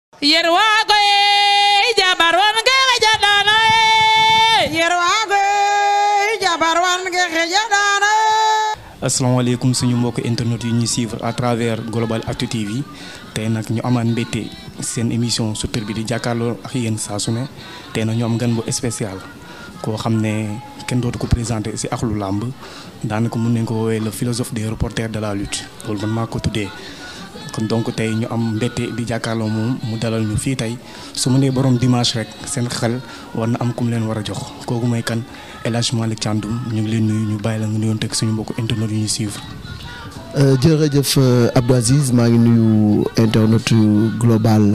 yerwago e jabar wange xejaɗano e yerwago e jabar wange xejaɗano asalaamaaleykum suñu mbokk internet yi ñuy suivre à travers Global Actu TV tey nag ñu amaan mbégte seen émission Super bi di jàkkaarloo ak yéen saa su ne tey nag ñu am gan bu spécial koo xam ne kenn dootu ko présenté si axlu làmb daanaka mun nañ ko woowee le philosophe des reporters de la lutte loolu man maa ko tuddee kon donc tey ñu am mbégte di jàkkaarloo moom mu dalal ñu fii tey su ma nee borom dimanche rek seen xel war na am ku mu leen war a jox kooku mooy kan El Hadj Malick Thiandoum ñu ngi leen nuyu ñu bàyyi la nga nuyoon teg suñu mbokku internet yu ñu suivre. jërëjëf Abdou Aziz maa ngi nuyu internet global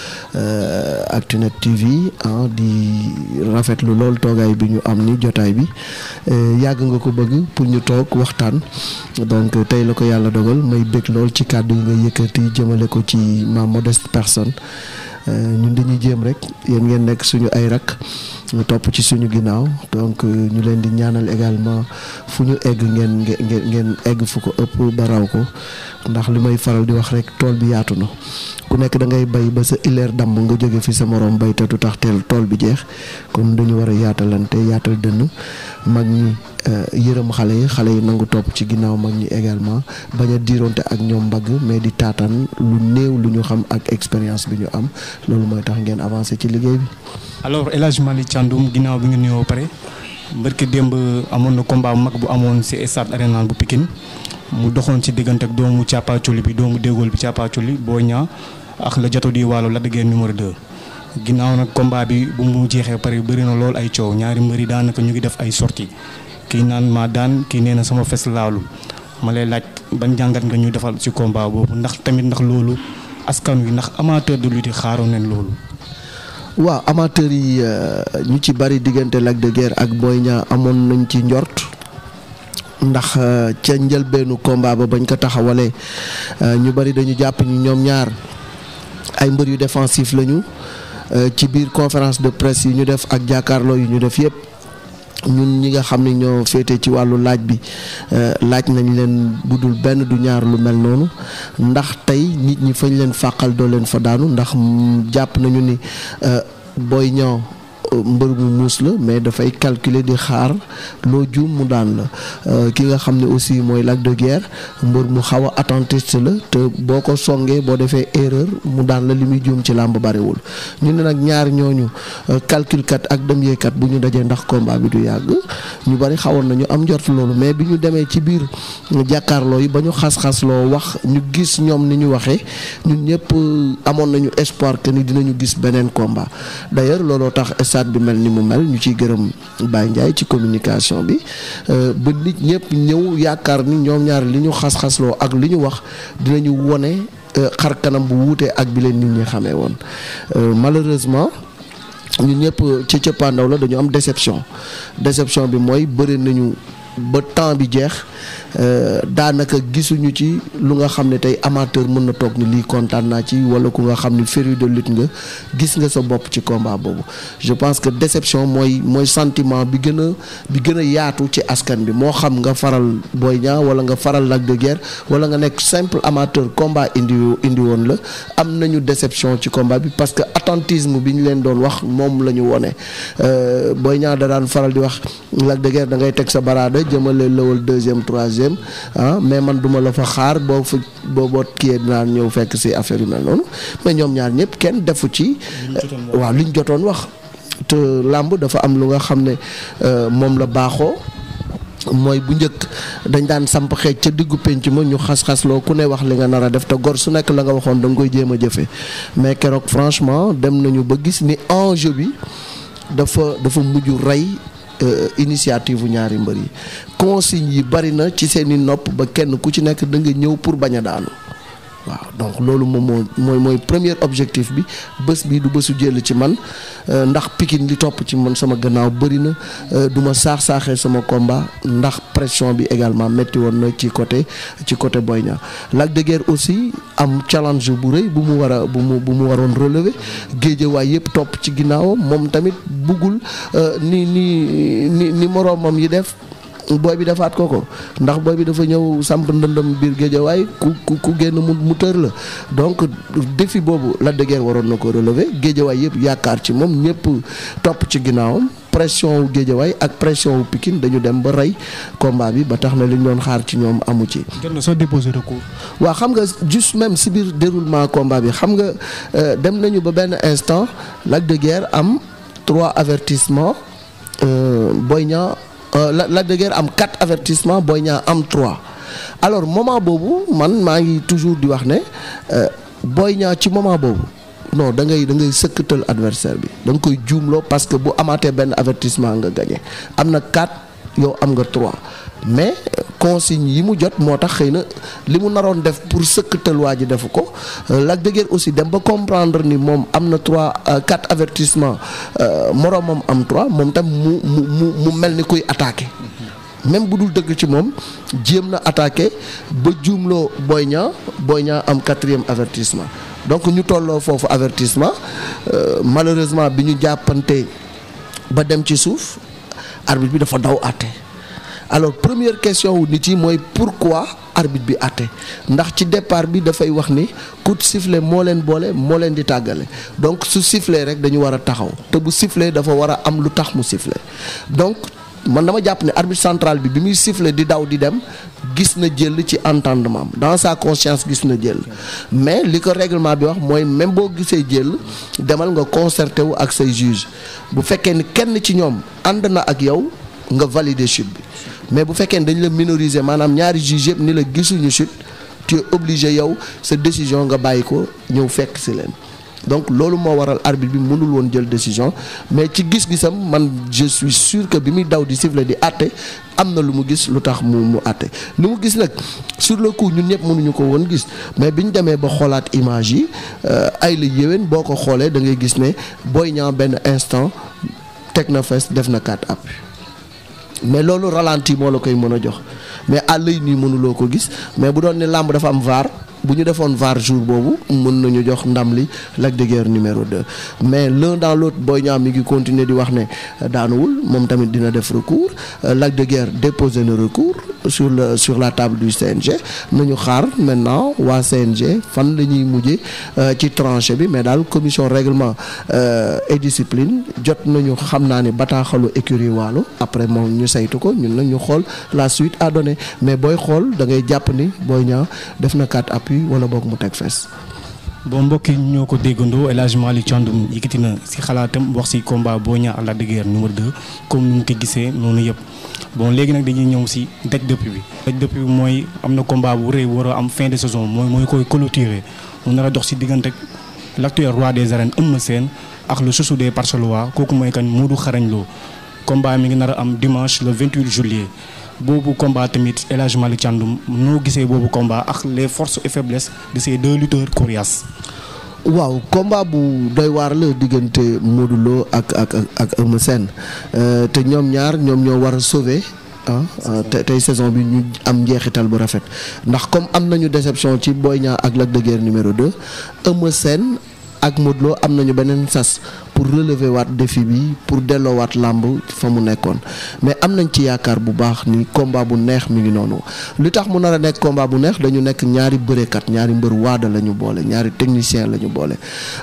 Actunet TV ah di rafetlu lool toogaay bi ñu am ni jotaay bi yàgg nga ko bëgg pour ñu toog waxtaan donc tey la ko yàlla dogal may bëgg lool ci kàddu yi nga yëkkati jëmale ko ci ma modeste personne ñun dañuy jéem rek yéen ngeen nekk suñu ay rak ñu topp ci suñu ginnaaw donc ñu leen di ñaanal également fu ñu egg ngeen ngeen ngeen egg fu ko ëpp ba raw ko ndax li may faral di wax rek tool bi yaatu na ku nekk da ngay bay ba sa ileer damb nga jóge fi sa morom bay te du tax teel tool bi jeex kon dañu war a yaatalante yaatal dënn mag ñi yërëm xale yi xale yi nangu topp ci ginnaaw mag ñi également bañ a diironte ak ñoom mbagg mais di taataan lu néew lu ñu xam ak expérience bi ñu am loolu mooy tax ngeen avancé ci liggéey bi. alors El Hadj Malick Thiandoum ginnaaw bi nga nuyoo pare barke démb amoon na combat bu mag bu amoon si stade Arena bu Pikine mu doxoon ci diggante ak doomu càppaaculi bi doomu déggool bi càppaaculi Boy Niang ak la joto di wàllu Lac de Guiers numéro 2. ginnaaw nag combat bi bu mu jeexee pare bëri na lool ay coow ñaari mbëri daanaka ñu ngi def ay sorties kii naan maa daan kii nee na sama fes laalu ma lay laaj ban jàngat nga ñu defal ci combat boobu ndax tamit ndax loolu askan wi ndax amateur de lutte xaaroon nañ loolu. waaw amateur yi ñu ci bari diggante Lac de Guiers ak Boy Niang amoon nañ ci njort ndax ca njëlbeenu combat ba bañ ko taxawalee ñu bari dañu jàpp ni ñoom ñaar ay mbër yu défensif lañu ci biir conférence de presse yi ñu def ak jàkkaarloo yu ñu def yépp ñun ñi nga xam ne ñoo féete ci wàllu laaj bi laaj nañ leen budul benn du ñaar lu mel noonu ndax tey nit ñi fañ leen fàqal doo leen fa daanu ndax jàpp nañu ni Boy Niang mbër mu muus la mais dafay calculer di xaar loo juum mu daan la ki nga xam ne aussi mooy Lac de Guiers mbër mu xaw a attentiste la te boo ko songee boo defee erreur mu daan la li muy juum ci làmb bariwul ñu ne nag ñaar ñooñu calculkat ak dem yeekat bu ñu dajee ndax combat bi du yàgg ñu bari xawoon nañu am njort loolu mais bi ñu demee ci biir jàkkaarloo yi ba ñu xas-xasloo wax ñu gis ñoom ni ñu waxee ñun ñëpp amoon nañu espoir que ni dinañu gis beneen combat d'ailleurs looloo tax stade bi mel ni mu mel ñu ciy gërëm Baye Ndiaye ci communication bi ba nit ñëpp ñëw yaakaar ni ñoom ñaar li ñu xas-xasloo ak li ñu wax dinañu wone xar kanam bu wuutee ak bi leen nit ñi xamee woon malheureusement ñun ñëpp ci cëppaandaw la dañu am déception déception bi mooy bëri nañu ba temps bi jeex daanaka gisuñu ci lu nga xam ne tey amateur mën na toog ni lii kontaan naa ci wala ku nga xam ni féru de lutte nga gis nga sa bopp ci combat boobu je pense que déception mooy mooy sentiment bi gën a bi gën a yaatu ci askan bi moo xam nga faral Boy Niang wala nga faral Lac de Guiers wala nga nekk simple amateur combat indi indi woon la am nañu déception ci combat bi parce que attentisme bi ñu leen doon wax moom la ñu wone Boy Niang da daan faral di wax Lac de Guiers da ngay teg sa baraada jëmale lawal deuxième troisième ah mais man duma la fa xaar boo fa boo boo kiyee dinaa ñëw fekk ci affaire yu mel noonu mais ñoom ñaar ñëpp kenn defu ci waaw liñ jotoon wax te làmb dafa am lu nga xam ne moom la baaxoo mooy bu njëkk dañ daan samp xeej ca diggu penc ma ñu xas-xasloo ku ne wax li nga nar a def te gor su nekk la nga waxoon da nga koy jéem a jëfe mais keroog franchement dem nañu ba gis ni enjeu bi dafa dafa mujj rey initiative ñaari mbër yi consigne yi bari na ci seeni nopp ba kenn ku ci nekk da nga ñëw pour bañ a daanu waaw donc loolu moom moo mooy mooy premier objectif bi bés bi du bésu jël ci man ndax Pikine li topp ci man sama gannaaw bëri na du ma saax saaxee sama combat ndax pression bi également métti woon na ci côté ci côté Boy Niang Lac de Guiers aussi am challenge bu rëy bu mu war a bu mu bu mu waroon relever géejewaay yëpp topp ci ginnaawam moom tamit buggul ni ni ni ni moroomam yi def booy bi defaat ko ko ndax booy bi dafa ñëw samp ndëndam biir géejawaay ku ku ku génn mu mu tër la donc défi boobu Lac de Guiers waroon na ko relever géejawaay yëpp yaakaar ci moom ñëpp topp ci ginnaawam pression wu géejawaay ak pression wu Pikine dañu dem ba rey combat bi ba tax na li ñu doon xaar ci ñoom amu ci. jot na soo déposé recours. waaw xam nga juste même si biir déroulement combat bi xam nga euh, dem nañu ba benn instant Lac de Guiers am trois avertissements euh, Boy Niang euh, La- Lac de Guiers am quatre avertissements Boy Niang am trois alors moment boobu man maa ngi toujours di wax ne euh, Boy Niang ci moment boobu non da ngay da ngay sëkkatal adversaire bi da nga koy juumloo parce que bu amaatee benn avertissement nga gagné am na quatre yow am nga trois mais euh, consigne yi mu jot moo tax xëy na li mu naroon def pour sëkkatal waa ji defu ko Euh, Lac de Guiers aussi dem ba comprendre ni moom am na trois euh, quatre avertissement euh, moroomam am trois moom tam mu mu mu mu mel ni kuy attaqué. même bu dul dëgg ci moom jéem na attaqué ba juumloo Boy Niang Boy Niang am quatrième avertissement donc ñu tolloo foofu avertissement euh, malheureusement bi ñu jàppante ba dem ci suuf arbitre bi dafa daw àtte alors première question wu nit yi mooy pourquoi arbitre bi àtte ndax ci départ bi dafay wax ni coup de sifflet moo leen boole moo leen di tàggale donc su sifflet rek dañu war a taxaw te bu sifflet dafa war a am lu tax mu sifflet donc man dama jàpp ne arbitre central bi bi muy siffler di daw di dem gis na jël ci entendement am dans sa conscience gis na jël mais li ko règlement bi wax mooy même boo gisee jël demal nga concerté wu ak say juge bu fekkee ni kenn ci ñoom ànd na ak yow nga valider chute bi mais bu fekkee ni dañ la minoriser maanaam ñaari juge yëpp ni la gisuñu chute tu es obligé yow sa décision nga bàyyi ko ñëw fekk si leen donc loolu moo waral arbitre bi mënul woon jël décision mais ci gis-gisam man je suis sûr que bi muy daw di siffler di àtte am na lu mu gis lu tax mu mu àtte li mu gis nag sur le coup ñun ñëpp mënuñu ko woon gis mais bi ñu demee ba xoolaat image yi euh, ay la yéwén boo ko xoolee da ngay gis ne Boy Niang benn instant teg na fes def na quatre appuis mais loolu ralenti moo la koy mën a jox mais à l'œil nii mënuloo ko gis mais bu doon ne làmb dafa am VAR bu ñu defoon VAR jour boobu mën nañu jox ndam li Lac de Guiers numéro 2 mais l'un dans l'autre Boy Niang mi ngi continuer di wax ne daanuwul moom tamit dina def recours Euh, Lac de Guiers déposé na recours sur le sur la table du CNG nañu xaar maintenant waa CNG fan la ñuy mujje euh, ci tranché bi mais daal commission règlement euh, et discipline jot nañu xam naa ne bataaxalu écurie Waalo après moom ñu saytu ko ñun nag ñu xool la suite à donner mais booy xool da ngay jàpp ni Boy Niang def na quatre appuis wala boog mu teg fes bon mbokk yi ñoo ko déggandoo El Hadj Malick Thiandoum yëkkati na si xalaatam wax si combat Boy Niang ak Lac de Guiers numéro 2 comme ni mu ko gisee noonu yëpp bon léegi nag dañuy ñëw si daj dëpp bi. daj dëpp bi mooy am na combat bu rëy war a am fin de saison mooy mooy koy clôturer mu nar a dox si diggante l'actuel roi des arènes Eumeu Sène ak le chouchou des Parcelois kooku mooy kan Modou Xarañ Lo combat mi ngi nar a am dimanche le 28 juillet. boobu combat tamit El Hadj Malick Thiandoum noo gisee boobu combat ak les forces et faiblesses de ces deux lutteurs coriaces. waaw combat bu doy waar la diggante Modou Lo ak ak ak ak Eumeu Sène Euh, te ñoom ñaar ñoom ñoo war a sauver ah ah, te tey saison bi ñu am njeexital bu rafet ndax comme am nañu déception ci Boy Niang ak Lac de Guiers numéro 2 Eumeu Sène ak Modou Lo am nañu beneen sas pour relever waat défi bi pour delloowaat làmb fa mu nekkoon mais am nañ ci yaakaar bu baax ni combat bu neex mi ngi noonu li tax mu nar a nekk combat bu neex dañu nekk ñaari bërekat ñaari mbër waada la ñu boole ñaari technicien la ñu boole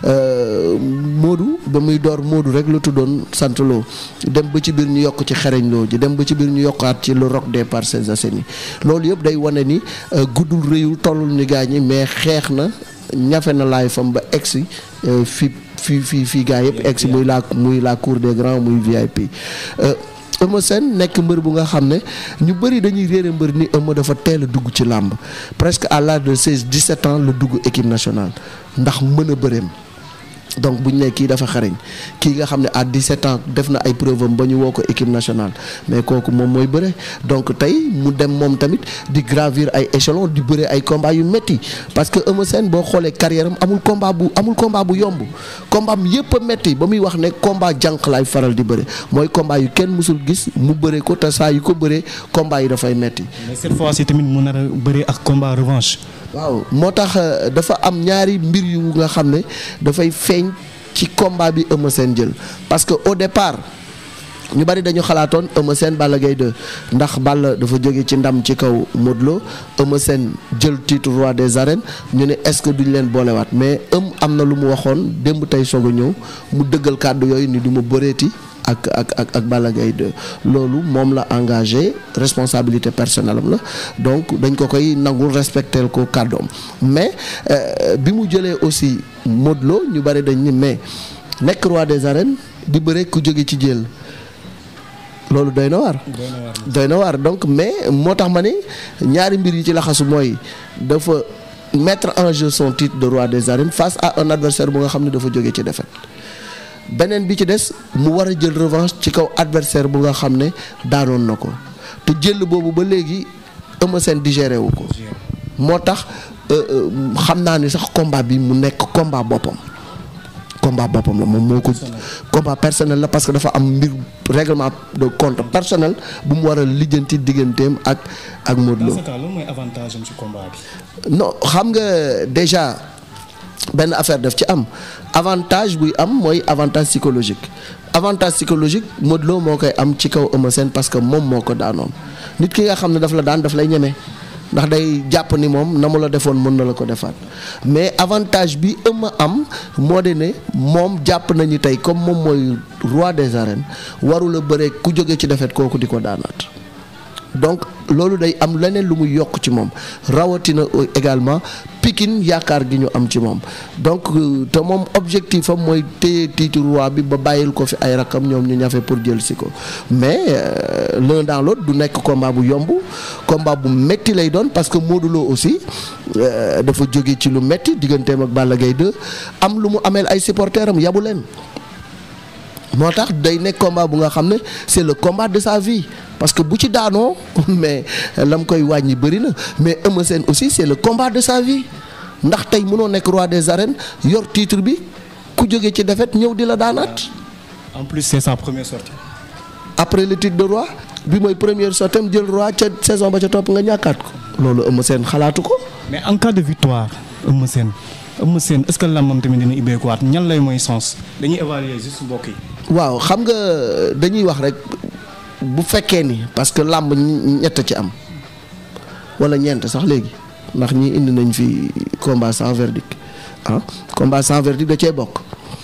Euh, Modou ba muy door Modou rek la tuddoon sant loo dem ba ci biir ñu yokk ci xereñ loo ji dem ba ci biir ñu yokkaat ci le roc des Parcelles Assainies loolu yëpp day wane ni euh, guddul réyul tollul ni gaañi mais xeex na ñafe na laay fam ba egsi euh, fi fi fi fii gaa yëpp egsi muy la muy la cour des grands muy VIP Euh, Eumeu Sène nekk mbër bu nga xam ne ñu bëri dañuy réere mbër ni Eumeu dafa teel a dugg ci làmb presque à l'âge de 16 17 ans la dugg équipe nationale ndax mën a bëreem donc bu ñu nee kii dafa xarañ kii nga xam ne à 17 ans def na ay preuve am ba ñu woo ko équipe nationale mais kooku moom mooy bëre donc tey mu dem moom tamit di gravir ay échelons di bëre ay combat yu métti parce que Eumeu Sène boo xoolee carrière am amul combat bu amul combat bu yomb combat am yëpp a métti ba muy wax ne combat jànq laay faral di bëre mooy combat yu kenn mësul gis mu bëre ko te saa yu ko bëree combat yi dafay métti. mais cette fois ci tamit mu nar a bëri ak combat revanche. waaw moo tax euh, dafa am ñaari mbir yu nga xam ne dafay feeñ ci combat bi Eumeu Sène jël parce que au départ ñu bari dañu xalaatoon Eumeu Sène Balla Gaye 2 ndax Balla dafa jóge ci ndam ci kaw Modou Lo Eumeu Sène jël titre roi des arènes ñu ne est-ce que duñ leen boolewaat mais ëm am na lu mu waxoon démb tey soog a ñëw mu dëggal kàddu yooyu ni du ma bëreeti ak ak ak ak Balla Gaye 2 loolu moom la engagé responsabilité personnelle am la donc dañ ko koy nangul respecter ko kàddoom mais bi mu jëlee aussi Modou Lo ñu bari dañ ni mais nekk roi des arènes di bëre ku jóge ci jël loolu doy na waar doy na waar donc mais moo tax ma ni ñaari mbir yi ci laxasu mooy dafa mettre en jeu son titre de roi des arènes face à un adversaire bu nga xam ne dafa jóge ci défaite beneen bi ci des mu war a jël revanche ci kaw adversaire bu nga xam ne daanoon na ko te jël boobu ba léegi Eumeu Sène digéré wu ko moo tax xam naa ni sax combat bi mu nekk combat boppam combat boppam la moom moo ko combat personnel la parce que dafa am mbir règlement de compte personnel bu mu war a lijjanti digganteem ak ak Modou Lo lan mooy avantage am ci combat bi. non xam nga déjà benn affaire daf ci am avantage buy am mooy avantage psychologique avantage psychologique Modou Lo moo koy am ci kaw Eumeu Sène parce que moom moo ko daanoon nit ki nga xam ne daf la daan daf lay ñeme ndax day jàpp ni moom na mu la defoon mën na la ko defaat mais avantage bi Eumeu am moo de ne moom jàpp nañu tey comme moom mooy roi des arènes warula bëre ku jóge ci defet kooku di ko daanaat donc loolu day am leneen lu muy yokk ci moom rawatina également Pikine yaakaar gi ñu am ci moom donc te moom objectif am mooy téye titre roi bi ba bàyyil ko fi ay rakam ñoom ñu ñafe pour jël si ko mais l'un dans l'autre du nekk combat bu yomb combat bu metti lay doon parce que Modou Lo aussi dafa jóge ci lu metti digganteem ak Balla Gaye 2 am lu mu ameel ay supporters am yabu leen moo tax day nekk combat bu nga xam ne c'est le combat de sa vie parce que bu ci daanoo mais lam koy wàññi bëri na mais Eumeu Sène aussi c'est le combat de sa vie ndax tey mënoo nekk roi des arènes yor titre bi ku jóge ci défaite ñëw di la daanaat. en plus c'est sa première sortie. après le titre de roi bi mooy première sortie am jël roi ca saison ba ca topp nga ñàkkaat ko. loolu Eumeu Sène xalaatu ko. mais en cas de victoire Eumeu Sène Eumeu Sène est-ce que làmbam tamit dina ubbeekuwaat ñan lay mooy sens dañuy évaluer juste mbokk yi. waaw xam nga dañuy wax rek bu fekkee ni parce que làmb ñett ci am wala ñeent sax léegi ndax ñi indi nañ fi combat sans verdict ah combat sans verdict da cee bokk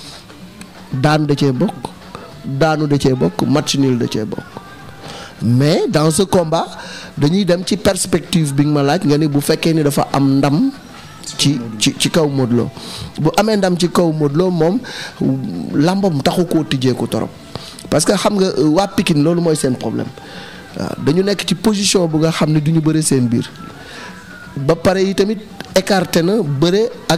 daanu da cee bokk daanu da cee bokk match nul da cee bokk mais dans ce combat dañuy dem ci perspective bi nga ma laaj nga ni bu fekkee ni dafa am ndam ci ci ci kaw Modou Lo bu amee ndam ci kaw Modou Lo moom làmbam taxu koo tijjee ko torop parce que xam nga waa Pikine loolu mooy seen problème waaw dañu nekk ci position bu nga xam ne du ñu bëre seen biir ba pare yi tamit écarté na bëre ak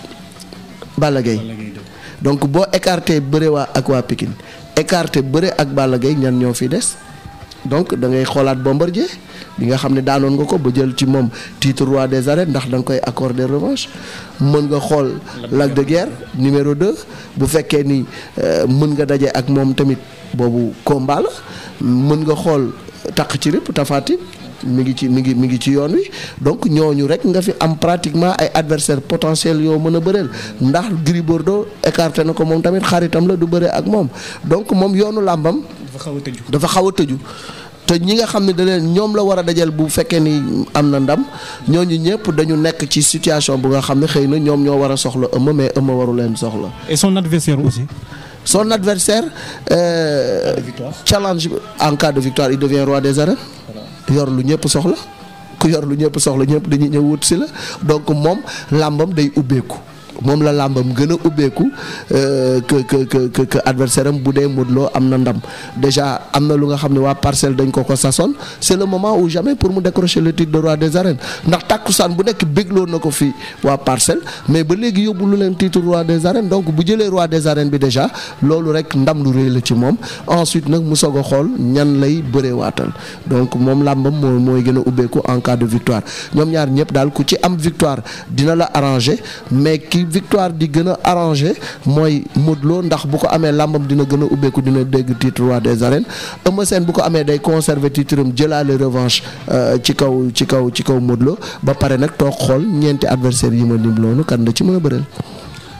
Balla Gaye donc boo écarté bëre waa ak waa Pikine écarté bëre ak Balla Gaye ñan ñoo fi des donc da ngay xoolaat Bombardier bi nga xam ne daanoon nga ko ba jël ci moom titre roi des arènes ndax da nga koy accorder revanche mën nga xool Lac de Guerre numéro 2 bu fekkee ni mën nga daje ak moom tamit boobu combat la mën nga xool takk ci rip Tapha Tine mi ngi ci mi ngi mi ngi ci yoon wi donc ñooñu rek nga fi am pratiquement ay adversaires potentiels yoo mën a bëreel ndax Gris Bordeaux écarté na ko moom tamit xaritam la du bëre ak moom donc moom yoonu làmbam dafa xaw a tëju. dafa xaw a tëju te ñi nga xam ne da leen ñoom la war a dajal bu fekkee ni am na ndam ñooñu ñëpp dañu nekk ci situation bu nga xam ne xëy na ñoom ñoo war a soxla Eumeu mais Eumeu waru leen soxla. et son adversaire aussi. son adversaire euh, victoire. challenge en cas de victoire il devient roi des arènes yor lu ñëpp soxla ku yor lu ñëpp soxla ñëpp dañuy ñëw wut si la donc moom làmbam day ubbeeku moom la làmbam gën a ubbeeku euh, que que que que que adversaire am bu dee Modou Lo am na ndam déjà am na lu nga xam ne waa parcelle dañ ko ko sasoon c'est le moment ou jamais pour mu décrocher le titre de roi des arènes ndax tàkkusaan bu nekk bégloo na ko fi waa parcelle mais ba léegi yóbbu lu leen titre roi des arènes donc bu jëlee roi des arènes bi déjà loolu rek ndam lu rëy la ci moom ensuite nag mu soog a xool ñan lay bëree waatal donc moom làmbam moo mooy gën a ubbeeku en cas de victoire ñoom ñaar ñëpp daal ku ci am victoire dina la arranger mais ki victoire di gën a arrangé mooy Modou Lo ndax bu ko amee làmbam dina gën a ubbeeku dina dégg titre roi des arènes Eumeu Sène bu ko amee day conserver titre am jëlaale revanche ci kaw ci kaw ci kaw Modou Lo ba pare nag toog xool ñeenti adversaires yi ma lim loonu kan la ci mën a bëreel.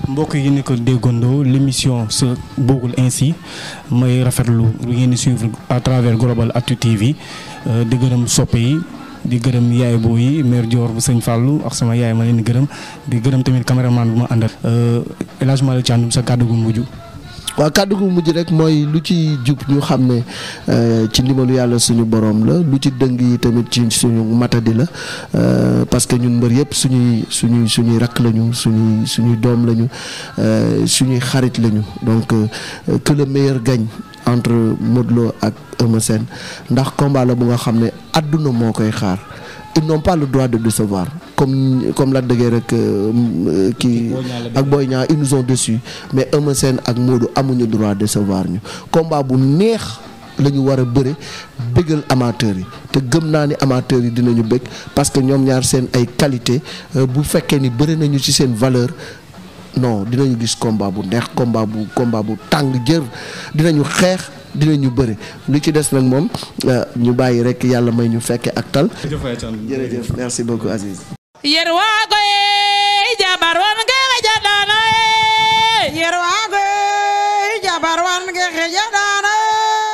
mbokk yi ni ko déggandoo l'émission se boogul ainsi may rafetlu lu ngeen di suivre à travers Global Actu TV di gërëm soppe yi di gërëm yaay boo yi mère Dior bu sëñ Fallou ak sama yaay ma leen di gërëm di gërëm tamit caméraman bu ma àndal El Hadj Malick Thiandoum sa kàddu gu mujj. waaw kàddu gu mujj rek mooy lu ci jub ñu xam ne ci ndimbalu yàlla suñu borom la lu ci dëng yi tamit ci suñu matadi la parce que ñun mbër yëpp suñuy suñuy suñuy rakk lañu suñuy suñuy doom lañu suñuy xarit lañu donc que le meilleur gagne entre Modou Lo ak Eumeu Sène ndax combat la bu nga xam ne àdduna moo koy xaar ils n'ont pas le droit de décevoir comme comme Lac de Guiers rek kii ak Boy Niang ils nous ont déçus mais Eumeu Sène ak Modou amuñu droit décevoir ñu combat bu neex la ñu war a bëre bëggal amateurs yi te gëm naa ni amateurs yi dinañu bëgg parce que ñoom ñaar seen ay qualité bu fekkee ni bëri nañu ci seen valeur non dinañu gis combat bu neex combat bu combat bu tàng jër dinañu xeex dinañu bëri lu ci des nag moom ñu bàyyi rek yàlla may ñu fekke ak tal jërëjëf merci beaucoup Aziz yerwago e jabar wan ge xejaɗano e yerwago jabar wan ge xejaɗa